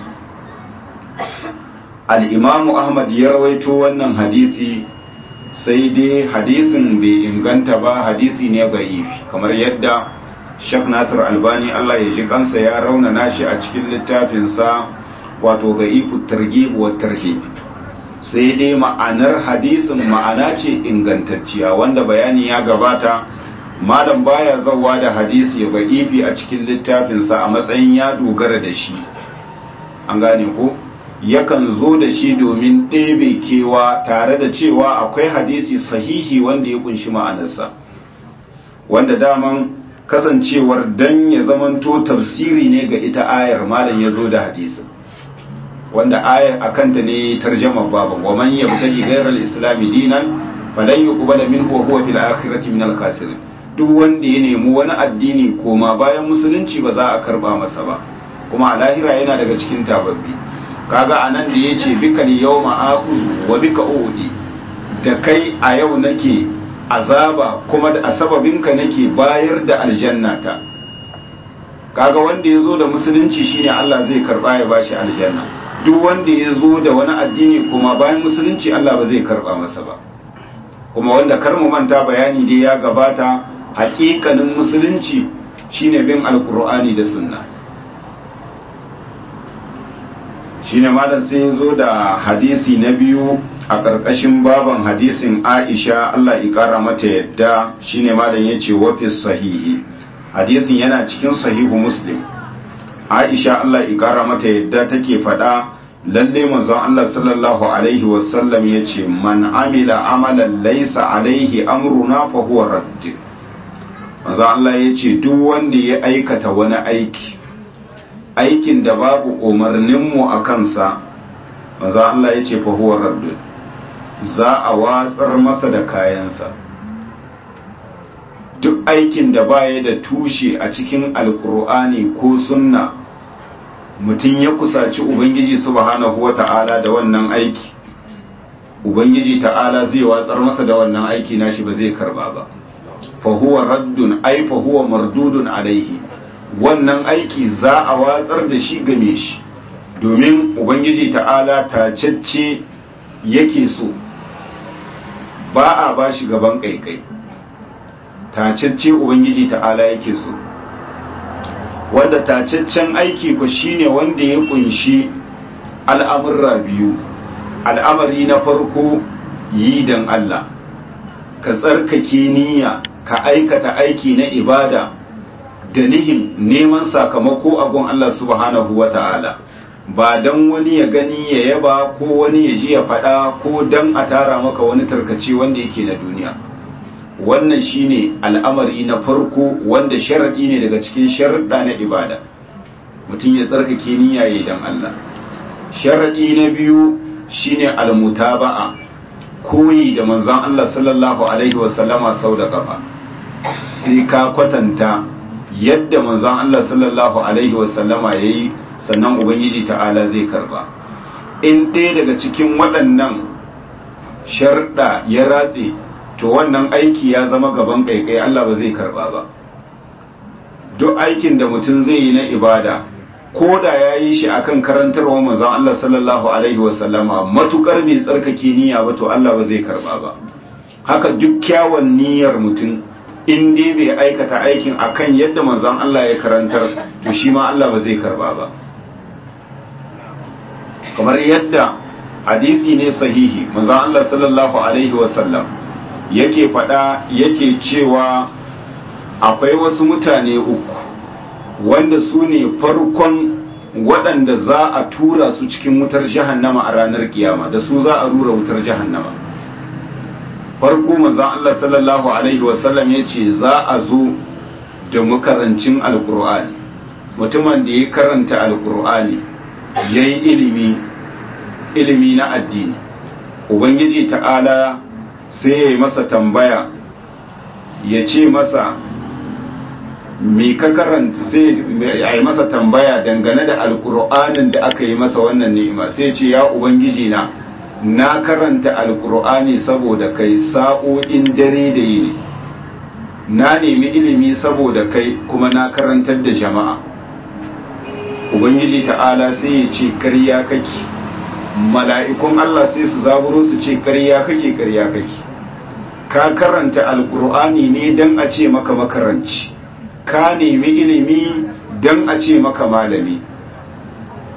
al'imamu ahmad ya rawaito wannan hadisi sai dai hadisin bai inganta ba hadisi ne ga'ifi kamar yadda shak nasir albani allah ya ji kansa ya raunana shi a cikin littafinsa wato da'ifu targhib wa tarhib sai dai ma'anar hadisin ma'ana ce ingantacciya wanda bayani ya gabata malam baya zawa da hadisi da'ifi a cikin littafinsa a matsayin ya dogara da shi an gane ko yakan zo da shi domin ɗebe kewa tare da cewa akwai hadisi sahihi wanda ya kunshi ma'anarsa wanda daman kasancewar dan ya zamanto tafsiri ne ga ita ayar malam ya zo da hadisin wanda ayar akanta ne tarjama baban wa man yabtaji ghayra al-islam dinan falan yuqbala minhu wa huwa fil akhirati min al-khasirin duk wanda ya nemi wani addini koma bayan musulunci ba za a karba masa ba kuma a lahira yana daga cikin tababbi kaga anan da yace bika yawma aquzu wa bika udi da kai a yau nake azaba kuma da asababinka nake bayar da aljannata kaga wanda ya zo da musulunci shine Allah zai karba ya bashi aljanna duk wanda ya zo da wani addini kuma bayan musulunci Allah ba zai karba masa ba kuma wanda kar mu manta bayani dai ya gabata hakikanin musulunci shine bin alkur'ani da sunna shine malam sai ya zo da hadisi na biyu a ƙarƙashin baban hadisin aisha Allah ya ƙara mata yadda shine malam ya ce wafis sahihi hadisin yana cikin sahihu muslim aisha Allah ya ƙara mata yadda take faɗa lalle manzon Allah sallallahu alaihi wasallam ya ce man amila amalan laisa alaihi amruna fa huwa radd manzon Allah ya ce duk wanda ya aikata wani aiki aikin da babu umarninmu a kansa manzon Allah ya ce fa huwa radd za a watsar masa da kayansa duk aikin da baya da tushe a cikin alkur'ani ko sunna mutum ya kusaci ubangiji subhanahu wata'ala da wannan aiki ubangiji ta'ala zai watsar masa da wannan aiki nashi ba zai karba ba fa huwa raddun ai fa huwa mardudun alaihi wannan aiki za a watsar da shi game shi domin ubangiji ta'ala tacecce yake so ba a ba shi gaban kaikai tacecce ubangiji ta'ala yake so wanda tacaccen aiki ku shine wanda ya kunshi al'amurra biyu al'amari na farko yi don Allah ka tsarkake niyya ka aikata aiki na ibada da nihin neman sakamako a gun Allah subhanahu wa ta'ala ba don wani ya gani ya yaba ko wani ya ji ya faɗa ko don a tara maka wani tarkace wanda yake na duniya wannan shine al'amari na farko wanda sharaɗi ne daga cikin sharaɗa na ibada mutum ya tsarkake niyya yayi dan Allah sharaɗi na biyu shine almutaba'a koyi da manzon Allah sallallahu alaihi wasallama sau da kafa sai ka kwatanta yadda manzon Allah sallallahu alaihi wasallama yayi sannan ubangiji ta'ala zai karba in ɗaya daga cikin waɗannan sharɗa ya ratse to wannan aiki ya zama gaban kaikai Allah ba zai karba ba duk aikin da mutum zai yi na ibada ko da ya yi shi akan karantarwa manzon Allah sallallahu alaihi wasallama matukar bai tsarkake niyya ba to Allah ba zai karba ba haka duk kyawun niyyar mutum in dai bai aikata aikin akan yadda manzon Allah ya karantar to shi ma Allah ba zai karba ba kamar yadda hadisi ne sahihi manzon Allah sallallahu alaihi wasallam yake faɗa yake cewa akwai wasu mutane uku wanda su ne farkon waɗanda za a tura su cikin wutar jahannama a ranar kiyama da su za a rura wutar jahannama farko manzon Allah sallallahu alaihi wasallam ya ce za a zo da makarancin alkur'ani mutumin da ya karanta alkur'ani ya yi ilimi ilimi na addini ubangiji ta'ala sai ya yi masa tambaya ya ce masa me ka karanta sai ya yi masa tambaya dangane da alkur'anin da aka yi masa wannan ni'ima sai ce ya ubangiji na na karanta alkur'ani saboda kai sa'o'in dare da yini na nemi ilimi saboda kai kuma na karantar da jama'a ubangiji ta'ala sai ya ce karya kake mala'ikun Allah sai su zaburo su ce karya kake karya kake ka karanta alkur'ani ne don a ce maka makaranci ka nemi ilimi don a ce maka malami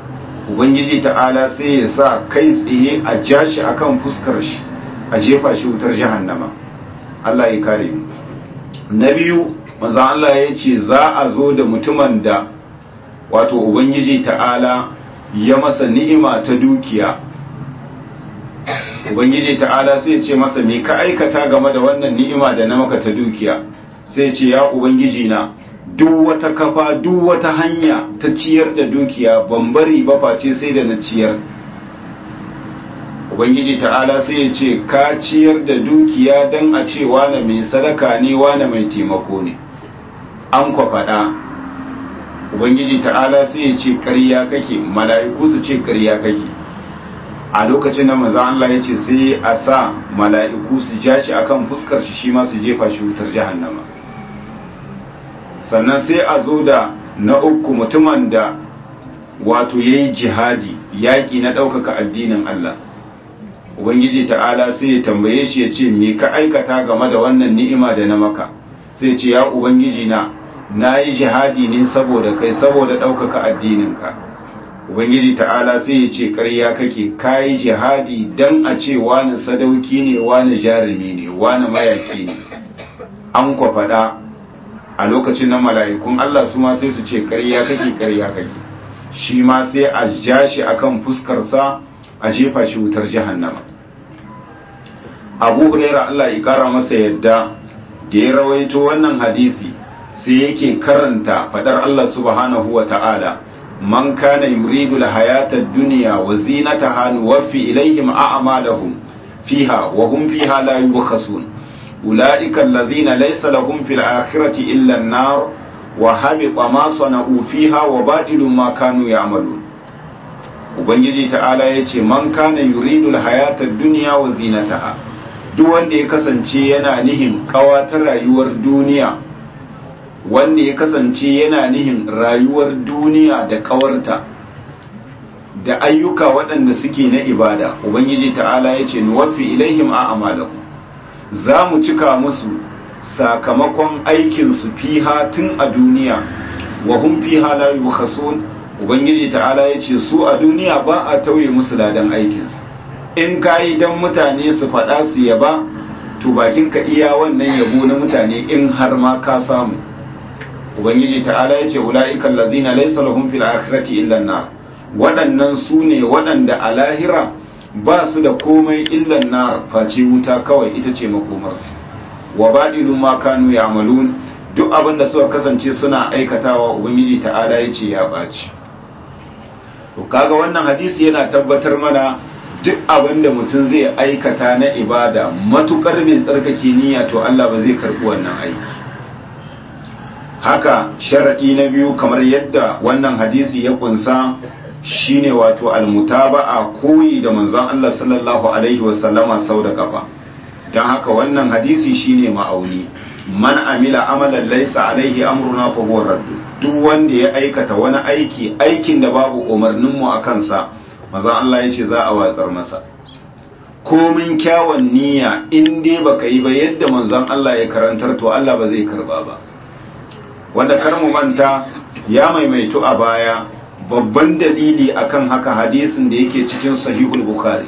ubangiji ta'ala sai ya sa kai tsaye a ja shi akan fuskar shi a jefa shi wutar jahannama Allah ya kare mu na biyu manzon Allah ya ce za a zo da mutumin da wato ubangiji ta'ala ya masa ni'ima ta dukiya ubangiji ta'ala sai ce masa me ka aikata game da wannan ni'ima da na maka ta dukiya sai ce ya ubangiji na duk wata kafa duk wata hanya ta ciyar da dukiya ban bari ba face sai da na ciyar ubangiji ta'ala sai ya ce ka ciyar da dukiya don a ce wane mai sadaka ne wane mai taimako ne an kwa faɗa ubangiji ta'ala sai ya ce ƙarya kake mala'iku su ce ƙarya kake a lokacin da maza Allah ya ce sai a sa mala'iku su ja shi akan fuskar shi shi ma su jefa shi wutar jahannama sannan sai a zo da na uku mutumin da wato ya yi jihadi yaƙi na ɗaukaka addinin Allah ubangiji ta'ala sai ya tambaye shi ya ce me ka aikata game da wannan ni'ima da na maka sai ce ya ubangiji na na yi jihadi ne saboda kai saboda ɗaukaka addininka ubangiji ta'ala sai ya ce ƙarya kake ka yi jihadi don a ce wani sadauki ne wani jarumi ne wani mayaki ne an kwa faɗa a lokacin na mala'ikun Allah su ma sai su ce ƙarya kake ƙarya kake shi ma sai a ja shi akan fuskarsa a jefa shi wutar jahannama abu huraira Allah ya kara masa yadda da ya rawaito wannan hadisi sai yake karanta fadar Allah subhanahu wa ta'ala man kana yuridu alhayata ad-dunya wa zinataha nuwaffi ilayhim a'malahum fiha wa hum fiha la yubkhasun ulaika alladhina laysa lahum fil akhirati illa an-nar wa habita ma sana'u fiha wa badilu ma kanu ya'malun ubangiji ta'ala yace man kana yuridu alhayata ad-dunya wa zinataha duk wanda ya kasance yana nihin kawatar rayuwar duniya wanda ya kasance yana nihin rayuwar duniya da kawarta da ayyuka waɗanda suke na ibada ubangiji ta'ala ya ce nuwafi ilaihim a amalahu za mu cika musu sakamakon aikinsu fiha tun a duniya wa hum fiha la yukhasun ubangiji ta'ala ya ce su a duniya ba a tauye musu ladan aikinsu in ka yi don mutane su faɗa su yaba to bakin ka iya wannan yabo na mutane in har ma ka samu ubangiji ta'ala ya ce ula'ikan lazina laysa lahum fil akhirati illa nar waɗannan su ne waɗanda a lahira ba su da komai illa nar face wuta kawai ita ce makomarsu wa badilu ma kanu ya'malun duk abin da suka kasance suna aikatawa ubangiji ta'ala ya ce ya ɓaci to kaga wannan hadisi yana tabbatar mana duk abin da mutum zai aikata na ibada matukar bai tsarkake niyya to Allah ba zai karɓi wannan aiki haka sharaɗi na biyu kamar yadda wannan hadisi ya kunsa shine wato almutaba'a koyi da manzon Allah sallallahu alaihi wasallama sau da kafa don haka wannan hadisi shine ma'auni man amila amalan laysa alaihi amruna fa huwa raddu duk wanda ya aikata wani aiki aikin da babu umarnin mu akan sa manzon Allah yace za a watsar masa komin kyawun niyya in dai baka yi ba yadda manzon Allah ya karantar to Allah ba zai karba ba wanda kar mu manta ya maimaitu a baya babban dalili akan haka hadisin da yake cikin sahihul bukhari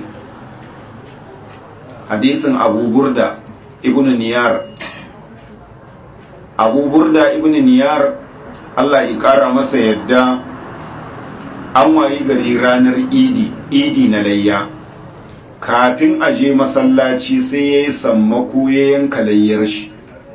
hadisin abu burda ibn niyar abu burda ibn niyar Allah ya kara masa yadda an wayi gari ranar idi idi na layya kafin a je masallaci sai ya yi sammako ya yanka layyar shi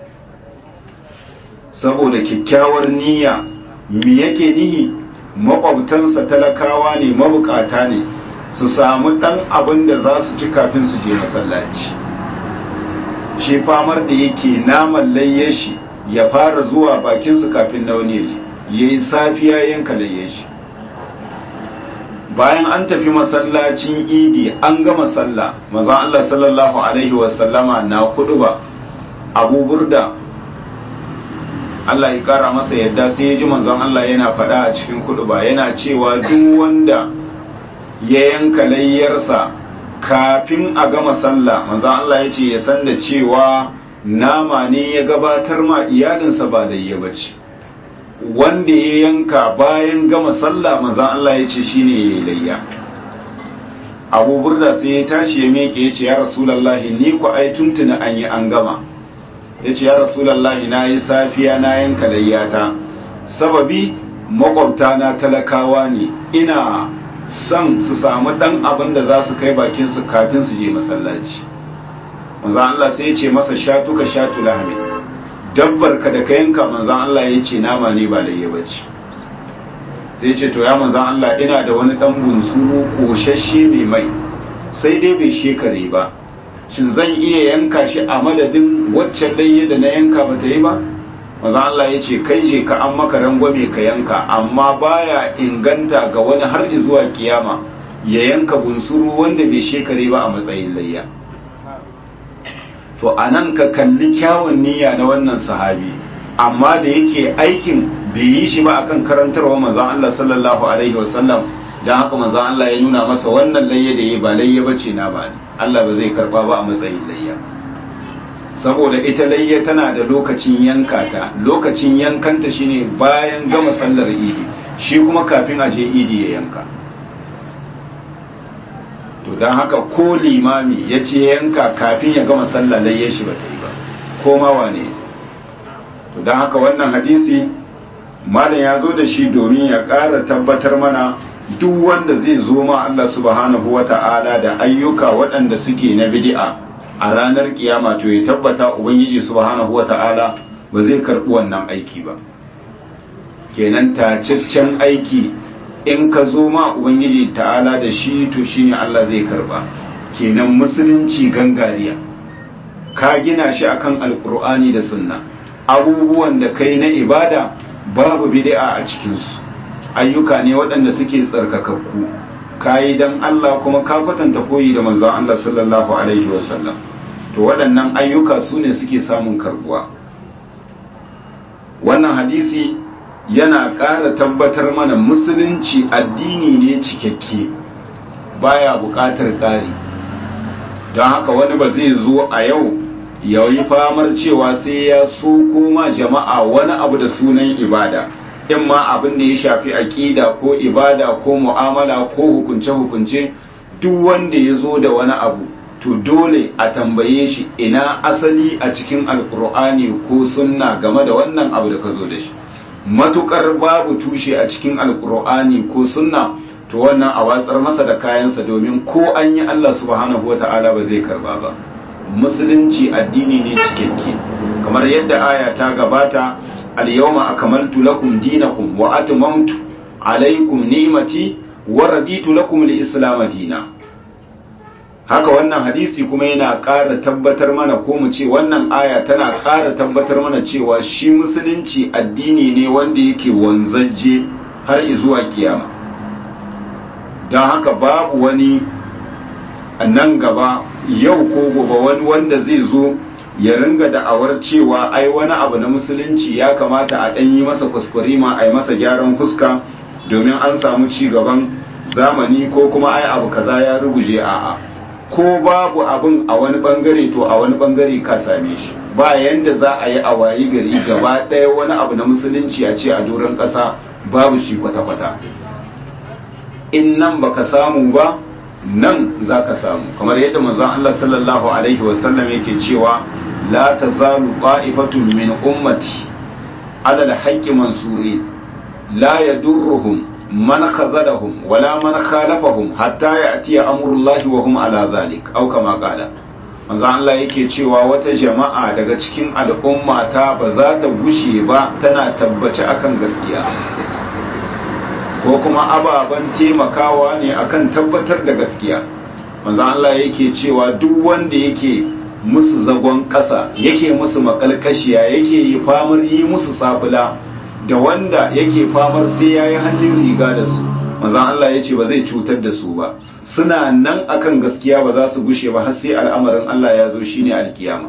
saboda kyakkyawar niyya me yake nihi makwabtansa talakawa ne mabukata ne su samu ɗan abin da za su ci kafin su je masallaci shi famar da yake naman layye shi ya fara zuwa bakinsu kafin na wani ya yi safiya yanka layye shi bayan an tafi masallacin idi an gama sallah maza Allah sallallahu alaihi wasallama na kudu ba abu burda Allah ya kara masa yadda sai ya ji manzon Allah yana faɗa a cikin kuduba yana cewa duk wanda ya yanka layyarsa kafin a gama sallah manzon Allah ya ce ya san da cewa nama ne ya gabatar ma iyalinsa ba da ya bace wanda ya yanka bayan gama sallah manzon Allah ya ce shine yayi layya Abu Burda sai ya tashi ya meke ya ce ya Rasulullahi ni ku ai tuntuna an yi an gama ya ce ya Rasulullahi na yi safiya na yanka layyata sababi makwabta na talakawa ne ina son su samu dan abin da za su kai bakin su kafin su je masallaci manzon Allah sai ya ce masa shatuka shatu lahmi dabbar ka da ka yanka manzon Allah ya ce nama ne ba layya bace sai ce to ya manzon Allah ina da wani dan bunsuru koshashe mai mai sai dai bai shekare ba shin zan iya yanka shi a madadin wacce layya da na yanka ba ta yi ba manzon Allah ya ce kai je ka an maka rangwame ka yanka amma baya inganta ga wani har zuwa kiyama ya yanka bunsuru wanda bai shekare ba a matsayin layya to a nan ka kalli kyawun niyya na wannan sahabi amma da yake aikin bai yi shi ba akan karantarwa manzon Allah sallallahu alaihi wasallam dan haka manzon Allah ya nuna masa wannan layya da yi ba layya bace na ba Allah ba zai karba ba a matsayin layya saboda ita layya tana da lokacin yanka ta lokacin yankanta shine bayan gama sallar idi shi kuma kafin a je idi ya yanka to don haka ko limami ya ce yanka kafin ya gama sallah layya shi ba ta yi ba ko ma wane to don haka wannan hadisi malam ya zo da shi domin ya ƙara tabbatar mana duk wanda zai zo ma Allah subhanahu wa ta'ala da ayyuka waɗanda suke na bid'a a ranar kiyama to ya tabbata ubangiji subhanahu wa ta'ala ba zai karɓi wannan aiki ba kenan tacaccen aiki in ka zo ma ubangiji ta'ala da shi to shine Allah zai karba kenan musulunci gangariya ka gina shi akan alkur'ani da sunna abubuwan da kai na ibada babu bid'a a cikinsu ayyuka ne waɗanda suke tsarkakakku kayi dan Allah kuma ka kwatanta koyi da manzon Allah sallallahu alaihi wasallam to waɗannan ayyuka su ne suke samun karbuwa wannan hadisi yana ƙara tabbatar mana musulunci addini ne cikakke baya buƙatar ƙari don haka wani ba zai zo a yau ya yi famar cewa sai ya so koma jama'a wani abu da sunan ibada in ma abin da ya shafi aƙida ko ibada ko mu'amala ko hukunce-hukunce duk wanda ya zo da wani abu to dole a tambaye shi ina asali a cikin alkur'ani ko sunna game da wannan abu da ka zo da shi matukar babu tushe a cikin alkur'ani ko sunna to wannan a watsar masa da kayansa domin ko an yi Allah subhanahu wa ta'ala ba zai karba ba musulunci addini ne cikakke kamar yadda aya ta gabata al-yawma akmaltu lakum dinakum wa atmamtu alaykum ni'mati wa raditu lakum al-islam dina haka wannan hadisi kuma yana ƙara tabbatar mana ko mu ce wannan aya tana ƙara tabbatar mana cewa shi musulunci addini ne wanda yake wanzajje har zuwa kiyama don haka babu wani nan gaba yau ko gobe wani wanda zai zo ya ringa da'awar cewa ai wani abu na musulunci ya kamata a ɗan yi masa kuskurima a yi masa gyaran fuska domin an samu ci gaban zamani ko kuma ai abu kaza ya ruguje a'a ko babu abin a wani bangare to a wani bangare ka same shi ba yanda za a yi a wayi gari gaba ɗaya wani abu na musulunci a ce a doron ƙasa babu shi kwata-kwata in nan baka samu ba nan za ka samu kamar yadda manzon Allah sallallahu alaihi wasallam yake cewa la tazalu qa'ifatun min ummati ala al-haqqi mansuri la yadurruhum man khazalahum wala man khalafahum hatta ya'ti amrullahi wa hum ala zalik aw kama qala manzo Allah yake cewa wata jama'a daga cikin al'umma ta ba za ta gushe ba tana tabbace akan gaskiya ko kuma ababen taimakawa ne akan tabbatar da gaskiya manzo Allah yake cewa duk wanda yake musu zagon ƙasa yake musu makalkashiya yake yi famar yi musu safula da wanda yake famar sai ya yi hannun riga da su manzan Allah ya ce ba zai cutar da su ba suna nan akan gaskiya ba za su gushe ba har sai al'amarin Allah ya zo shine alkiyama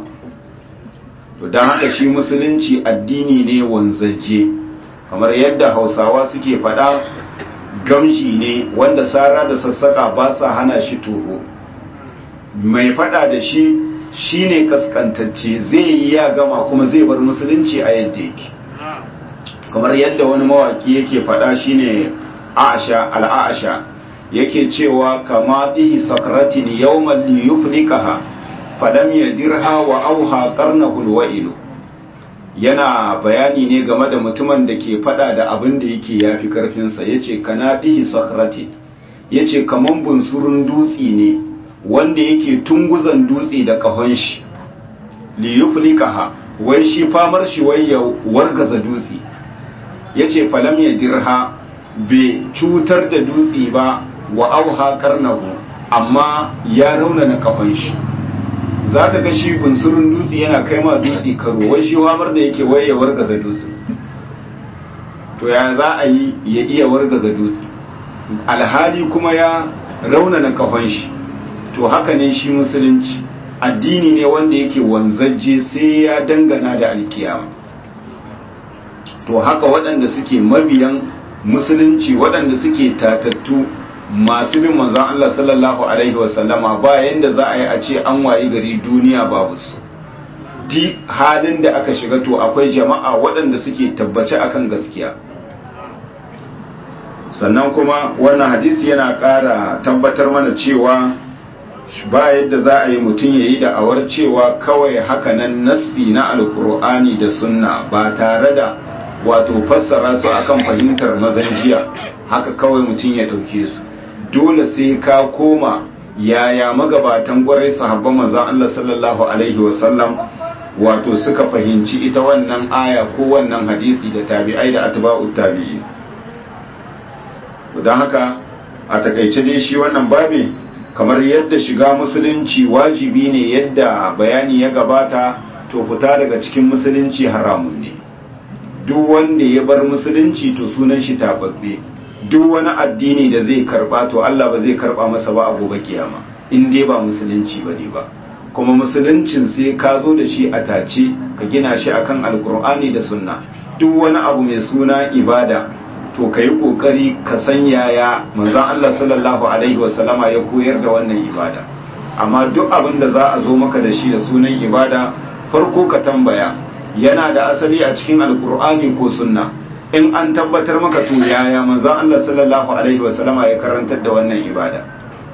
to don haka shi musulunci addini ne wanzaje kamar yadda hausawa suke faɗa gamshi ne wanda sara da sassaka ba sa hana shi toho mai faɗa da shi shine kaskantacce zai yi ya gama kuma zai bar musulunci a yadda yake kamar yadda wani mawaki yake faɗa shine Aisha al-Aisha yake cewa kama bihi sakratin yawman li yuflikaha falam yadirha wa auha qarnahu al-wa'ilu yana bayani ne game da mutumin da ke fada da abin da yake yafi karfinsa ya ce kana bihi sakrati ya ce kaman bunsurun dutse ne wanda yake tunguzan dutse da kahon shi liyuflikaha wai shi famar shi wai ya wargaza dutse ya ce falam ya dirha bai cutar da dutse ba wa auha karnahu amma ya raunana kahon shi za ka ga shi bunsurin dutse yana kai ma dutse karo wai shi hamar da yake waye ya wargaza dutse to ya za a yi ya iya wargaza dutse alhali kuma ya raunana kafan shi to haka ne shi musulunci addini ne wanda yake wanzajje sai ya dangana da alkiyama to haka waɗanda suke mabiyan musulunci waɗanda suke tatattu masu bin manzon Allah sallallahu alaihi wasallama ba yanda za a yi a ce an wayi gari duniya babu su di halin da aka shiga to akwai jama'a waɗanda suke tabbace akan gaskiya sannan kuma wannan hadisi yana ƙara tabbatar mana cewa ba yadda za a yi mutum ya yi da'awar cewa kawai hakanan nassi na alkur'ani da sunna ba tare da wato fassara su akan fahimtar mazan jiya haka kawai mutum ya ɗauke su dole sai ka koma yaya magabatan gwarai sahabban manzon Allah sallallahu alaihi wasallam wato suka fahimci ita wannan aya ko wannan hadisi da tabi'ai da atba'u tabi'i don haka a takaice dai shi wannan babi kamar yadda shiga musulunci wajibi ne yadda bayani ya gabata to fita daga cikin musulunci haramun ne duk wanda ya bar musulunci to sunan shi tababbe duk wani addini da zai karba to Allah ba zai karba masa ba a gobe kiyama in dai ba musulunci ba ne ba kuma musuluncin sai ka zo da shi a tace ka gina shi akan alkur'ani da sunna duk wani abu mai suna ibada to ka yi kokari ka san yaya manzon Allah sallallahu alaihi wasallama ya koyar da wannan ibada amma duk abin da za a zo maka da shi da sunan ibada farko ka tambaya yana da asali a cikin alkur'ani ko sunna in an tabbatar maka to yaya manzon Allah sallallahu alaihi wasallama ya karantar da wannan ibada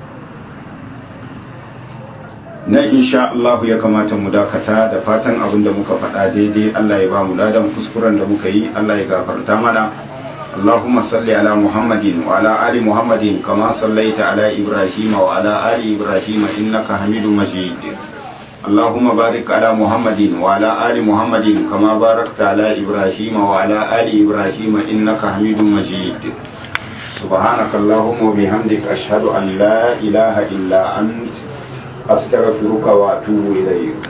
nan insha Allah ya kamata mu dakata da fatan abin da muka faɗa daidai Allah ya ba mu ladan kuskuren da muka yi Allah ya gafarta mana اللهم صل على محمد وعلى آل محمد كما صليت على إبراهيم وعلى آل إبراهيم إنك حميد مجيد اللهم بارك على محمد وعلى آل محمد كما باركت على إبراهيم وعلى آل إبراهيم إنك حميد مجيد سبحانك اللهم وبحمدك أشهد أن لا إله إلا أنت أستغفرك وأتوب إليك